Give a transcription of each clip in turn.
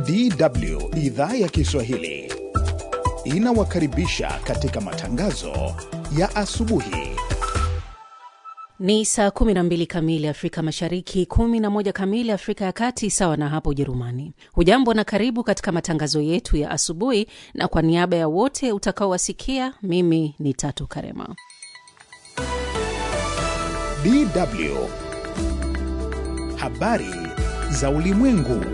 DW idhaa ya Kiswahili inawakaribisha katika matangazo ya asubuhi. Ni saa 12 kamili Afrika Mashariki, 11 kamili Afrika ya Kati, sawa na hapo Ujerumani. Hujambo na karibu katika matangazo yetu ya asubuhi, na kwa niaba ya wote utakaowasikia, mimi ni Tatu Karema. DW habari za ulimwengu.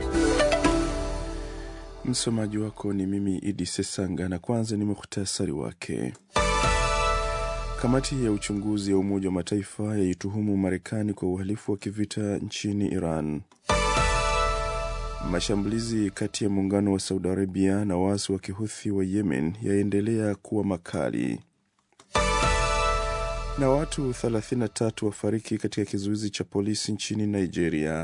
Msomaji wako ni mimi Idi Sesanga, na kwanza ni muhtasari wake. Kamati ya uchunguzi ya Umoja wa Mataifa yaituhumu Marekani kwa uhalifu wa kivita nchini Iran. Mashambulizi kati ya muungano wa Saudi Arabia na waasi wa kihuthi wa Yemen yaendelea kuwa makali. Na watu 33 wafariki katika kizuizi cha polisi nchini Nigeria.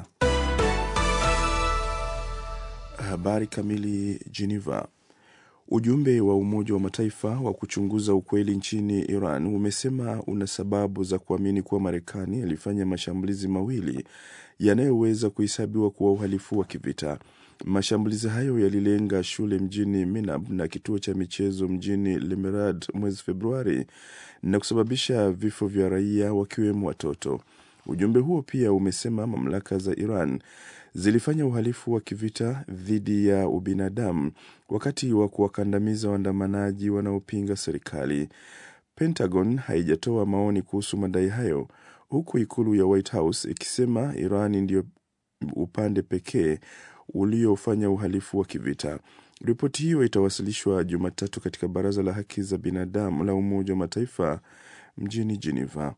Habari kamili. Geneva. Ujumbe wa Umoja wa Mataifa wa kuchunguza ukweli nchini Iran umesema una sababu za kuamini kuwa Marekani ilifanya mashambulizi mawili yanayoweza kuhesabiwa kuwa uhalifu wa kivita. Mashambulizi hayo yalilenga shule mjini Minab na kituo cha michezo mjini Lemerad mwezi Februari na kusababisha vifo vya raia wakiwemo watoto. Ujumbe huo pia umesema mamlaka za Iran zilifanya uhalifu wa kivita dhidi ya ubinadamu wakati wa kuwakandamiza waandamanaji wanaopinga serikali. Pentagon haijatoa maoni kuhusu madai hayo, huku ikulu ya White House ikisema Iran ndiyo upande pekee uliofanya uhalifu wa kivita. Ripoti hiyo itawasilishwa Jumatatu katika Baraza la Haki za Binadamu la Umoja wa Mataifa mjini Geneva.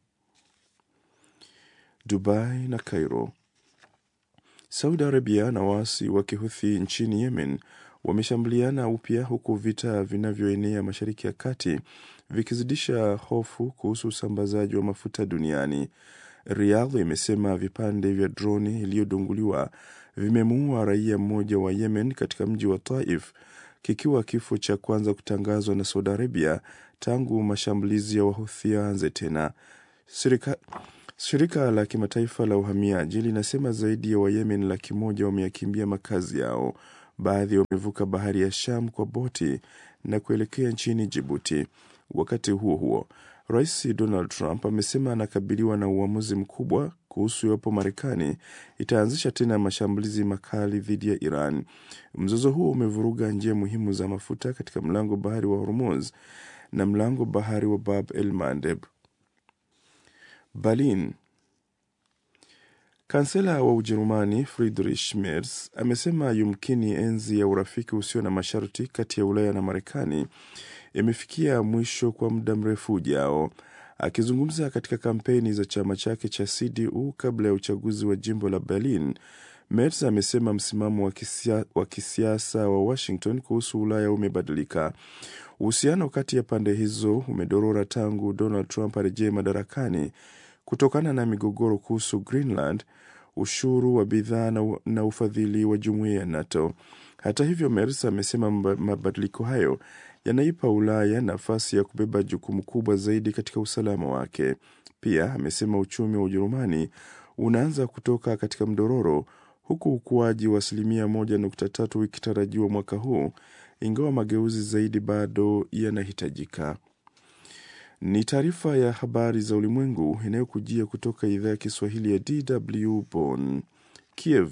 Dubai na Cairo. Saudi Arabia na waasi wa kihuthi nchini Yemen wameshambuliana upya huku vita vinavyoenea Mashariki ya Kati vikizidisha hofu kuhusu usambazaji wa mafuta duniani. Riyadh imesema vipande vya droni iliyodunguliwa vimemuua raia mmoja wa Yemen katika mji wa Taif, kikiwa kifo cha kwanza kutangazwa na Saudi Arabia tangu mashambulizi ya wahuthi yaanze tena. Sirika Shirika la kimataifa la uhamiaji linasema zaidi ya Wayemen laki moja wameyakimbia makazi yao. Baadhi wamevuka bahari ya Sham kwa boti na kuelekea nchini Jibuti. Wakati huo huo, Rais Donald Trump amesema anakabiliwa na uamuzi mkubwa kuhusu iwapo Marekani itaanzisha tena mashambulizi makali dhidi ya Iran. Mzozo huo umevuruga njia muhimu za mafuta katika mlango bahari wa Hormuz na mlango bahari wa Bab el Mandeb. Berlin. Kansela wa Ujerumani Friedrich Merz amesema yumkini enzi ya urafiki usio na masharti kati ya Ulaya na Marekani imefikia mwisho kwa muda mrefu ujao. Akizungumza katika kampeni za chama chake cha CDU kabla ya uchaguzi wa jimbo la Berlin, Merz amesema msimamo wa, kisia, wa kisiasa wa Washington kuhusu Ulaya umebadilika. Uhusiano kati ya pande hizo umedorora tangu Donald Trump arejee madarakani kutokana na migogoro kuhusu Greenland, ushuru wa bidhaa na, na ufadhili wa jumuiya ya NATO. Hata hivyo, Merz amesema mabadiliko hayo yanaipa Ulaya nafasi ya kubeba jukumu kubwa zaidi katika usalama wake. Pia amesema uchumi wa Ujerumani unaanza kutoka katika mdororo huku ukuaji wa asilimia moja nukta tatu ikitarajiwa mwaka huu, ingawa mageuzi zaidi bado yanahitajika. Ni taarifa ya habari za ulimwengu inayokujia kutoka idhaa ya Kiswahili ya DW Bonn. Kiev.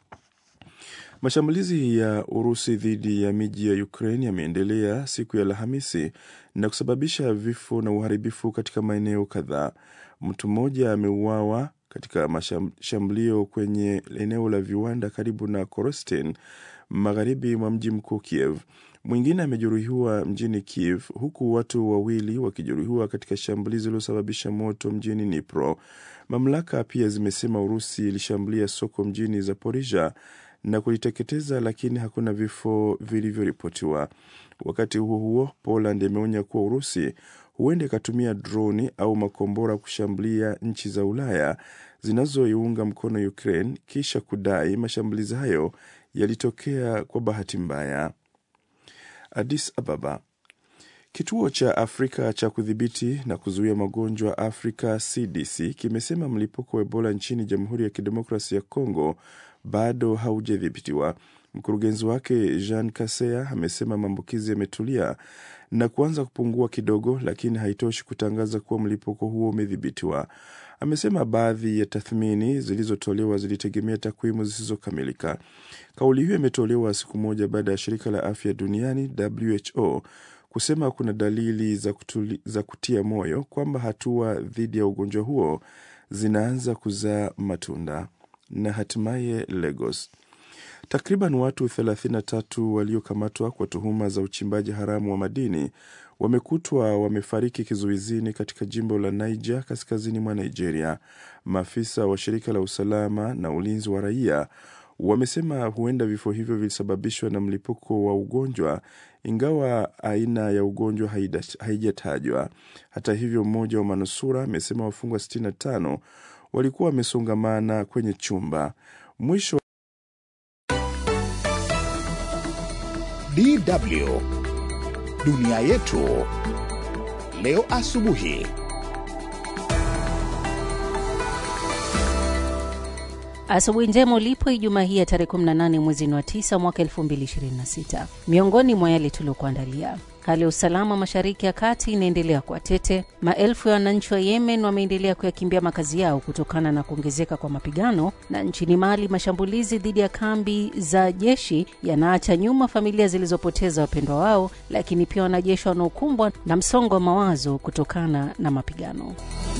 Mashambulizi ya Urusi dhidi ya miji ya Ukraine yameendelea siku ya Alhamisi na kusababisha vifo na uharibifu katika maeneo kadhaa. Mtu mmoja ameuawa katika mashambulio kwenye eneo la viwanda karibu na Korosten, magharibi mwa mji mkuu Kiev. Mwingine amejeruhiwa mjini Kiev, huku watu wawili wakijeruhiwa katika shambulizi lililosababisha moto mjini Dnipro. Mamlaka pia zimesema Urusi ilishambulia soko mjini Zaporizhia na kuliteketeza, lakini hakuna vifo vilivyoripotiwa. Wakati huo huo, Poland imeonya kuwa Urusi huenda ikatumia droni au makombora kushambulia nchi za Ulaya zinazoiunga mkono Ukraine, kisha kudai mashambulizi hayo yalitokea kwa bahati mbaya. Addis Ababa. Kituo cha Afrika cha kudhibiti na kuzuia magonjwa Afrika CDC kimesema mlipuko wa Ebola nchini Jamhuri ya Kidemokrasi ya Kongo bado haujadhibitiwa. Mkurugenzi wake Jean Kasea amesema maambukizi yametulia na kuanza kupungua kidogo, lakini haitoshi kutangaza kuwa mlipuko huo umedhibitiwa. Amesema baadhi ya tathmini zilizotolewa zilitegemea takwimu zisizokamilika. Kauli hiyo imetolewa siku moja baada ya shirika la afya duniani WHO kusema kuna dalili za, kutuli, za kutia moyo kwamba hatua dhidi ya ugonjwa huo zinaanza kuzaa matunda. Na hatimaye Lagos, takriban watu 33 waliokamatwa kwa tuhuma za uchimbaji haramu wa madini wamekutwa wamefariki kizuizini katika jimbo la Niger kaskazini mwa Nigeria. Maafisa wa shirika la usalama na ulinzi wa raia wamesema huenda vifo hivyo vilisababishwa na mlipuko wa ugonjwa, ingawa aina ya ugonjwa haijatajwa. Hata hivyo, mmoja wa manusura amesema wafungwa 65 walikuwa wamesongamana kwenye chumba. Mwisho DW dunia yetu leo asubuhi. Asubuhi njema ulipo Ijumaa hii ya tarehe 18 mwezi wa 9 mwaka 2026. Miongoni mwa yale tuliokuandalia: hali ya usalama mashariki ya kati inaendelea kuwa tete. Maelfu ya wananchi wa Yemen wameendelea kuyakimbia makazi yao kutokana na kuongezeka kwa mapigano, na nchini Mali mashambulizi dhidi ya kambi za jeshi yanaacha nyuma familia zilizopoteza wapendwa wao, lakini pia wanajeshi wanaokumbwa na msongo wa mawazo kutokana na mapigano.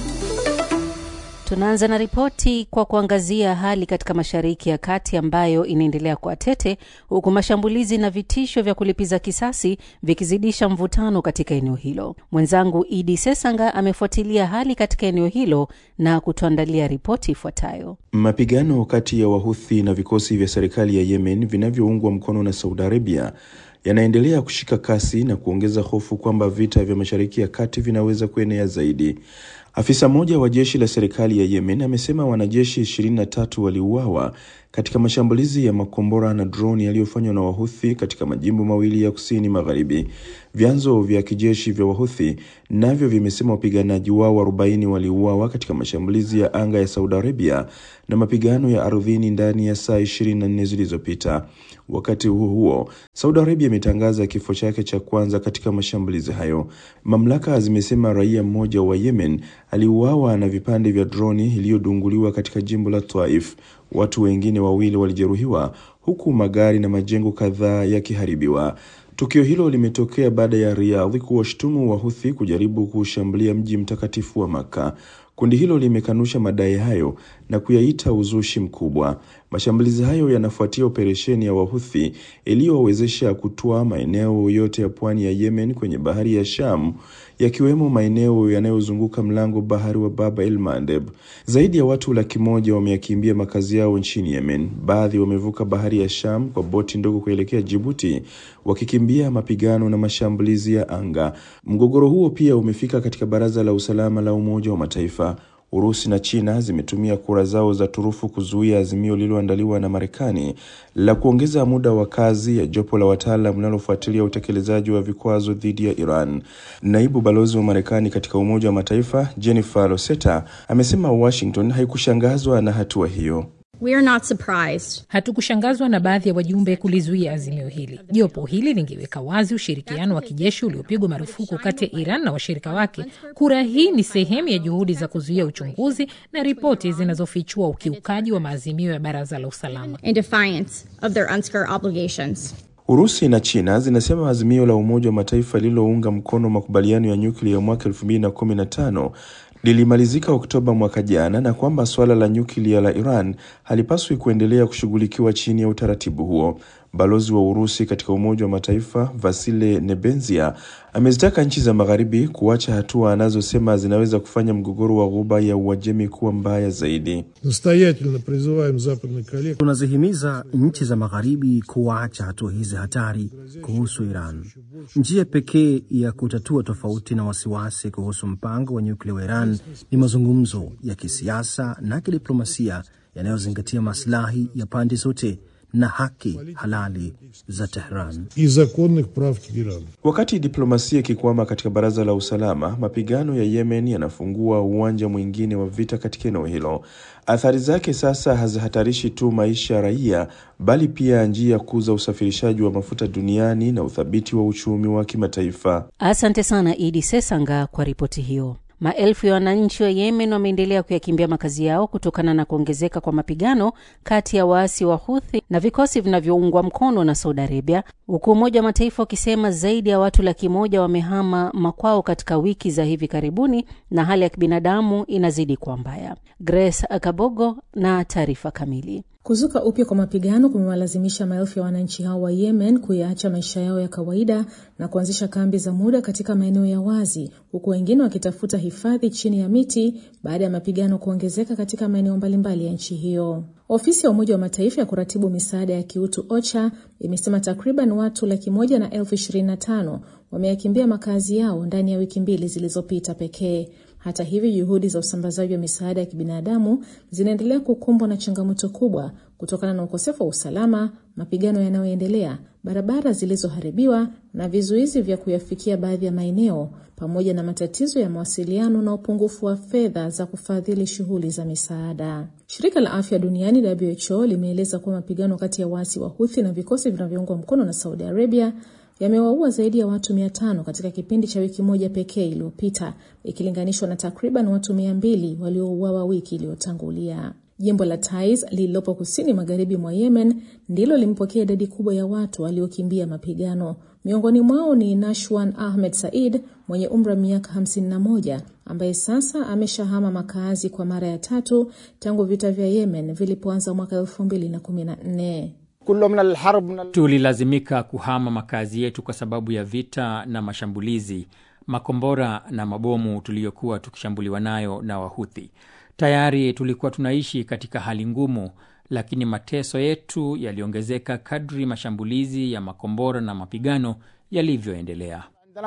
Tunaanza na ripoti kwa kuangazia hali katika mashariki ya kati ambayo inaendelea kuwa tete, huku mashambulizi na vitisho vya kulipiza kisasi vikizidisha mvutano katika eneo hilo. Mwenzangu Idi Sesanga amefuatilia hali katika eneo hilo na kutuandalia ripoti ifuatayo. Mapigano kati ya Wahuthi na vikosi vya serikali ya Yemen vinavyoungwa mkono na Saudi Arabia yanaendelea kushika kasi na kuongeza hofu kwamba vita vya mashariki ya kati vinaweza kuenea zaidi. Afisa mmoja wa jeshi la serikali ya Yemen amesema wanajeshi 23 waliuawa katika mashambulizi ya makombora na droni yaliyofanywa na Wahuthi katika majimbo mawili ya kusini magharibi. Vyanzo vya kijeshi vya Wahuthi navyo vimesema wapiganaji wao 40 waliuawa katika mashambulizi ya anga ya Saudi Arabia na mapigano ya ardhini ndani ya saa 24 zilizopita. Wakati huo huo, Saudi Arabia imetangaza kifo chake cha kwanza katika mashambulizi hayo. Mamlaka zimesema raia mmoja wa Yemen aliuawa na vipande vya droni iliyodunguliwa katika jimbo la Taif. Watu wengine wawili walijeruhiwa huku magari na majengo kadhaa yakiharibiwa. Tukio hilo limetokea baada ya Riyadh kuwashtumu Wahuthi kujaribu kuushambulia mji mtakatifu wa Makka. Kundi hilo limekanusha madai hayo na kuyaita uzushi mkubwa. Mashambulizi hayo yanafuatia operesheni ya Wahuthi iliyowezesha kutwaa maeneo yote ya pwani ya Yemen kwenye bahari ya Sham, yakiwemo maeneo yanayozunguka mlango bahari wa Bab el Mandeb. Zaidi ya watu laki moja wameyakimbia makazi yao nchini Yemen. Baadhi wamevuka bahari ya Sham kwa boti ndogo kuelekea Jibuti, wakikimbia mapigano na mashambulizi ya anga. Mgogoro huo pia umefika katika Baraza la Usalama la Umoja wa Mataifa. Urusi na China zimetumia kura zao za turufu kuzuia azimio lililoandaliwa na Marekani la kuongeza muda wa kazi ya jopo la wataalam linalofuatilia utekelezaji wa vikwazo dhidi ya Iran. Naibu balozi wa Marekani katika Umoja wa Mataifa Jennifer Loseta amesema Washington haikushangazwa na hatua hiyo. We are not surprised. Hatukushangazwa na baadhi ya wajumbe kulizuia azimio hili. Jopo hili lingeweka wazi ushirikiano wa kijeshi uliopigwa marufuku kati ya Iran na washirika wake. Kura hii ni sehemu ya juhudi za kuzuia uchunguzi na ripoti zinazofichua ukiukaji wa maazimio ya Baraza la Usalama. In defiance of their UNSCR obligations. Urusi na China zinasema azimio la Umoja wa Mataifa lililounga mkono makubaliano ya nyuklia ya mwaka 2015 lilimalizika Oktoba mwaka jana na kwamba suala la nyuklia la Iran halipaswi kuendelea kushughulikiwa chini ya utaratibu huo. Balozi wa Urusi katika Umoja wa Mataifa Vasile Nebenzia amezitaka nchi za Magharibi kuacha hatua anazosema zinaweza kufanya mgogoro wa Ghuba ya Uajemi kuwa mbaya zaidi. Настоятельно призываем западных коллег Tunazihimiza nchi za magharibi kuacha hatua hizi hatari kuhusu Iran. Njia pekee ya kutatua tofauti na wasiwasi kuhusu mpango wa nyuklia wa Iran ni mazungumzo ya kisiasa na kidiplomasia yanayozingatia maslahi ya pande zote na haki halali za Tehran. и законных прав Тегерана. Wakati diplomasia ikikwama katika Baraza la Usalama, mapigano ya Yemen yanafungua uwanja mwingine wa vita katika eneo hilo. Athari zake sasa hazihatarishi tu maisha ya raia, bali pia njia kuu za usafirishaji wa mafuta duniani na uthabiti wa uchumi wa kimataifa. Asante sana Idi Sesanga kwa ripoti hiyo. Maelfu ya wananchi wa Yemen wameendelea kuyakimbia makazi yao kutokana na kuongezeka kwa mapigano kati ya waasi wa Huthi na vikosi vinavyoungwa mkono na Saudi Arabia, huku Umoja wa Mataifa ukisema zaidi ya watu laki moja wamehama makwao katika wiki za hivi karibuni na hali ya kibinadamu inazidi kuwa mbaya. Grace Akabogo na taarifa kamili. Kuzuka upya kwa mapigano kumewalazimisha maelfu ya wananchi hao wa Yemen kuyaacha maisha yao ya kawaida na kuanzisha kambi za muda katika maeneo ya wazi, huku wengine wakitafuta hifadhi chini ya miti baada ya mapigano kuongezeka katika maeneo mbalimbali ya nchi hiyo. Ofisi ya Umoja wa Mataifa ya kuratibu misaada ya kiutu OCHA imesema takriban watu laki moja na elfu ishirini na tano wameyakimbia makazi yao ndani ya wiki mbili zilizopita pekee. Hata hivyo, juhudi za usambazaji wa misaada ya kibinadamu zinaendelea kukumbwa na changamoto kubwa kutokana na ukosefu wa usalama, mapigano yanayoendelea, barabara zilizoharibiwa na vizuizi vya kuyafikia baadhi ya maeneo, pamoja na matatizo ya mawasiliano na upungufu wa fedha za kufadhili shughuli za misaada. Shirika la Afya Duniani WHO limeeleza kuwa mapigano kati ya waasi wa Huthi na vikosi vinavyoungwa mkono na Saudi Arabia yamewaua zaidi ya watu mia tano katika kipindi cha wiki moja pekee iliyopita ikilinganishwa na takriban watu mia mbili waliouawa wiki iliyotangulia. Jimbo la Taiz lililopo kusini magharibi mwa Yemen ndilo limepokea idadi kubwa ya watu waliokimbia mapigano. Miongoni mwao ni Nashwan Ahmed Said mwenye umri wa miaka 51 ambaye sasa ameshahama makazi kwa mara ya tatu tangu vita vya Yemen vilipoanza mwaka 2014. Tulilazimika kuhama makazi yetu kwa sababu ya vita na mashambulizi, makombora na mabomu tuliyokuwa tukishambuliwa nayo na Wahuthi. Tayari tulikuwa tunaishi katika hali ngumu, lakini mateso yetu yaliongezeka kadri mashambulizi ya makombora na mapigano yalivyoendelea.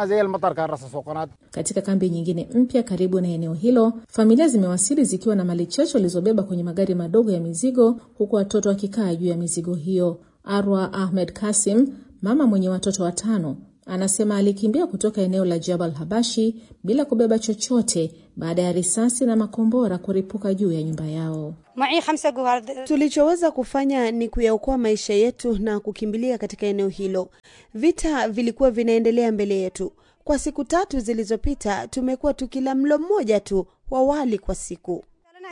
Katika kambi nyingine mpya karibu na eneo hilo, familia zimewasili zikiwa na mali chache walizobeba kwenye magari madogo ya mizigo, huku watoto wakikaa juu ya mizigo hiyo. Arwa Ahmed Kasim, mama mwenye watoto watano, anasema alikimbia kutoka eneo la Jabal Habashi bila kubeba chochote baada ya risasi na makombora kuripuka juu ya nyumba yao. Tulichoweza kufanya ni kuyaokoa maisha yetu na kukimbilia katika eneo hilo. Vita vilikuwa vinaendelea mbele yetu. Kwa siku tatu zilizopita, tumekuwa tukila mlo mmoja tu wa wali kwa siku.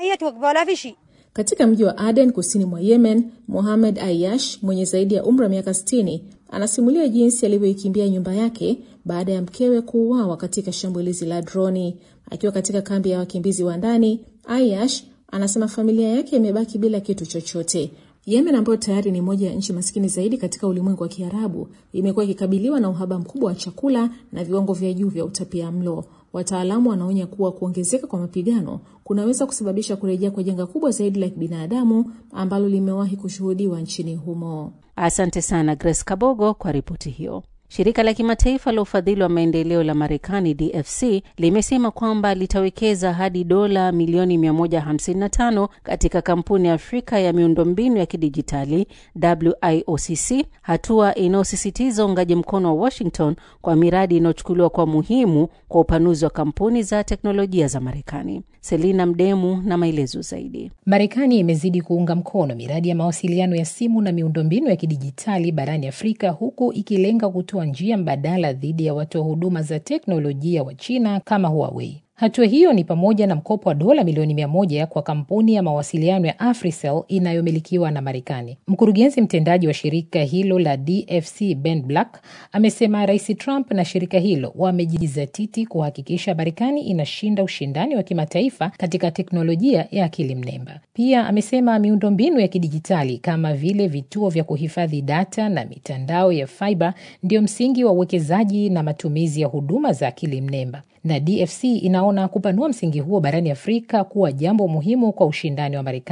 Katika mji wa Aden kusini mwa Yemen, Mohamed Ayash mwenye zaidi ya umri wa miaka 60 anasimulia jinsi alivyoikimbia nyumba yake baada ya mkewe kuuawa katika shambulizi la droni. Akiwa katika kambi ya wakimbizi wa ndani, Ayash anasema familia yake imebaki bila kitu chochote. Yemen ambayo tayari ni moja ya nchi maskini zaidi katika ulimwengu wa Kiarabu imekuwa ikikabiliwa na uhaba mkubwa wa chakula na viwango vya juu vya utapia mlo. Wataalamu wanaonya kuwa kuongezeka kwa mapigano kunaweza kusababisha kurejea kwa janga kubwa zaidi la kibinadamu ambalo limewahi kushuhudiwa nchini humo. Asante sana Grace Kabogo kwa ripoti hiyo. Shirika la kimataifa la ufadhili wa maendeleo la Marekani, DFC, limesema kwamba litawekeza hadi dola milioni 155 katika kampuni ya Afrika ya miundombinu ya kidijitali WIOCC, hatua inayosisitiza uungaji mkono wa Washington kwa miradi inayochukuliwa kwa muhimu kwa upanuzi wa kampuni za teknolojia za Marekani. Selina Mdemu na maelezo zaidi. Marekani imezidi kuunga mkono miradi ya mawasiliano ya simu na miundombinu ya kidijitali barani Afrika, huku ikilenga kutoa njia mbadala dhidi ya watoa huduma za teknolojia wa China kama Huawei. Hatua hiyo ni pamoja na mkopo wa dola milioni mia moja kwa kampuni ya mawasiliano ya Africell inayomilikiwa na Marekani. Mkurugenzi mtendaji wa shirika hilo la DFC Ben Black amesema Rais Trump na shirika hilo wamejizatiti kuhakikisha Marekani inashinda ushindani wa kimataifa katika teknolojia ya akili mnemba. Pia amesema miundombinu ya kidijitali kama vile vituo vya kuhifadhi data na mitandao ya fiber ndio msingi wa uwekezaji na matumizi ya huduma za akili mnemba na DFC inaona kupanua msingi huo barani Afrika kuwa jambo muhimu kwa ushindani wa Marekani.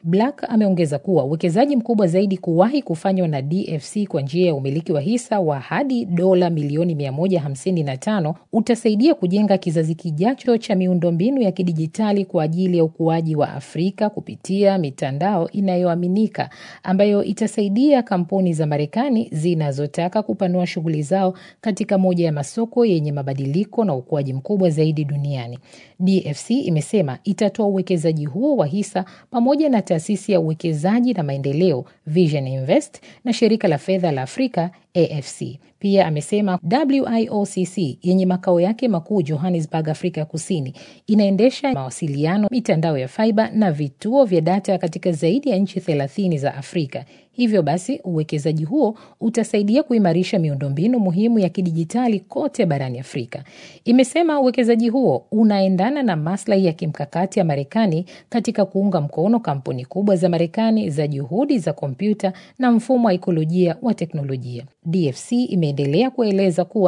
Black ameongeza kuwa uwekezaji mkubwa zaidi kuwahi kufanywa na DFC kwa njia ya umiliki wa hisa wa hadi dola milioni 155 utasaidia kujenga kizazi kijacho cha miundombinu ya kidijitali kwa ajili ya ukuaji wa Afrika kupitia mitandao inayoaminika ambayo itasaidia kampuni za Marekani zinazotaka kupanua shughuli zao katika moja ya masoko yenye mabadiliko na ukuaji mkubwa zaidi duniani. DFC imesema itatoa uwekezaji huo wa hisa pamoja na taasisi ya uwekezaji na maendeleo Vision Invest na shirika la fedha la Afrika AFC. Pia amesema WIOCC yenye makao yake makuu Johannesburg, Afrika ya Kusini, inaendesha mawasiliano, mitandao ya faiba na vituo vya data katika zaidi ya nchi thelathini za Afrika. Hivyo basi uwekezaji huo utasaidia kuimarisha miundombinu muhimu ya kidijitali kote barani Afrika. Imesema uwekezaji huo unaendana na maslahi ya kimkakati ya Marekani katika kuunga mkono kampuni kubwa za Marekani za juhudi za kompyuta na mfumo wa ikolojia wa teknolojia. DFC imeendelea kueleza kuwa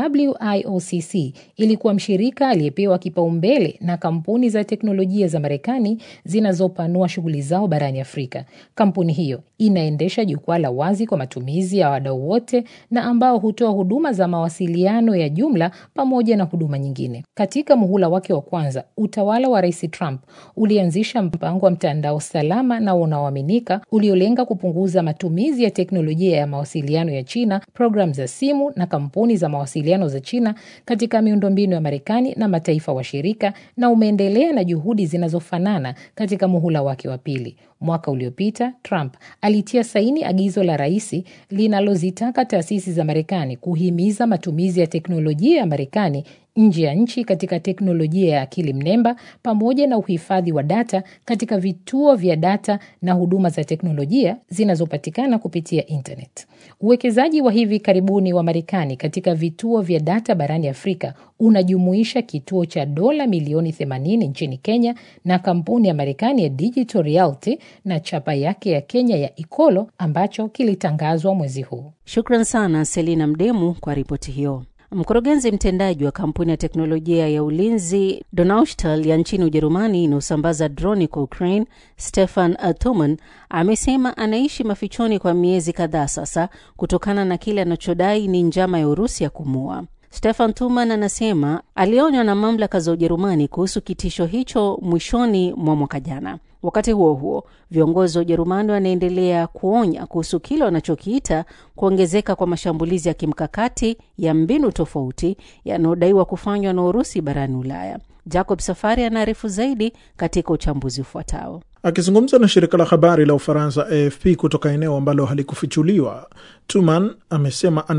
WIOCC ilikuwa mshirika aliyepewa kipaumbele na kampuni za teknolojia za Marekani zinazopanua shughuli zao barani Afrika. Kampuni hiyo inaendesha jukwaa la wazi kwa matumizi ya wadau wote na ambao hutoa huduma za mawasiliano ya jumla pamoja na huduma nyingine. Katika muhula wake wa kwanza, utawala wa Rais Trump ulianzisha mpango wa mtandao salama na unaoaminika uliolenga kupunguza matumizi ya teknolojia ya mawasiliano ya China, programu za simu na kampuni za mawasiliano za China katika miundombinu ya Marekani na mataifa washirika, na umeendelea na juhudi zinazofanana katika muhula wake wa pili. Mwaka uliopita Trump alitia saini agizo la rais linalozitaka taasisi za Marekani kuhimiza matumizi ya teknolojia ya Marekani nje ya nchi katika teknolojia ya akili mnemba pamoja na uhifadhi wa data katika vituo vya data na huduma za teknolojia zinazopatikana kupitia internet. Uwekezaji wa hivi karibuni wa Marekani katika vituo vya data barani Afrika unajumuisha kituo cha dola milioni 80 nchini Kenya na kampuni ya Marekani ya Digital Realty na chapa yake ya Kenya ya Ikolo ambacho kilitangazwa mwezi huu. Shukran sana Selina Mdemu kwa ripoti hiyo. Mkurugenzi mtendaji wa kampuni ya teknolojia ya ulinzi Donaustahl ya nchini Ujerumani inayosambaza droni kwa Ukraine, Stefan Thoman amesema anaishi mafichoni kwa miezi kadhaa sasa kutokana na kile anachodai ni njama ya Urusi ya kumua. Stefan Tuman anasema alionywa na mamlaka za Ujerumani kuhusu kitisho hicho mwishoni mwa mwaka jana. Wakati huo huo, viongozi wa Ujerumani wanaendelea kuonya kuhusu kile wanachokiita kuongezeka kwa mashambulizi ya kimkakati ya mbinu tofauti yanayodaiwa kufanywa na Urusi barani Ulaya. Jacob Safari anaarifu zaidi katika uchambuzi ufuatao. Akizungumza na shirika la habari la Ufaransa AFP kutoka eneo ambalo halikufichuliwa, Tuman amesema